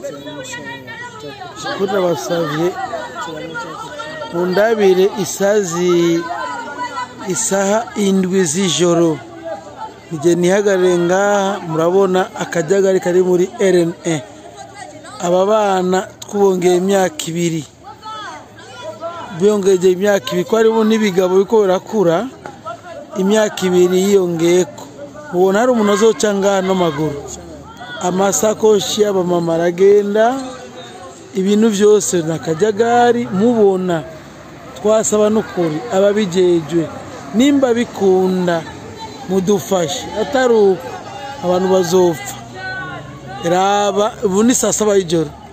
kuri nabasavye mundabire isazi isaha indwi z'ijoro nige nihagarare ngaha murabona akajagari kari muri rna aba bana twubongeye imyaka ibiri biyongeje imyaka ibiri ko harimo n'ibigabo biriko birakura imyaka ibiri yiyongeyeko mubona hari umuntu azoca ngaha n'amaguru amasakoshi y'abamama aragenda ibintu byose ni akajagari mubona twasaba n'ukuri ababijejwe nimba bikunda mudufashe atari uko abantu bazopfa raba ubu ni saa saba y'ijoro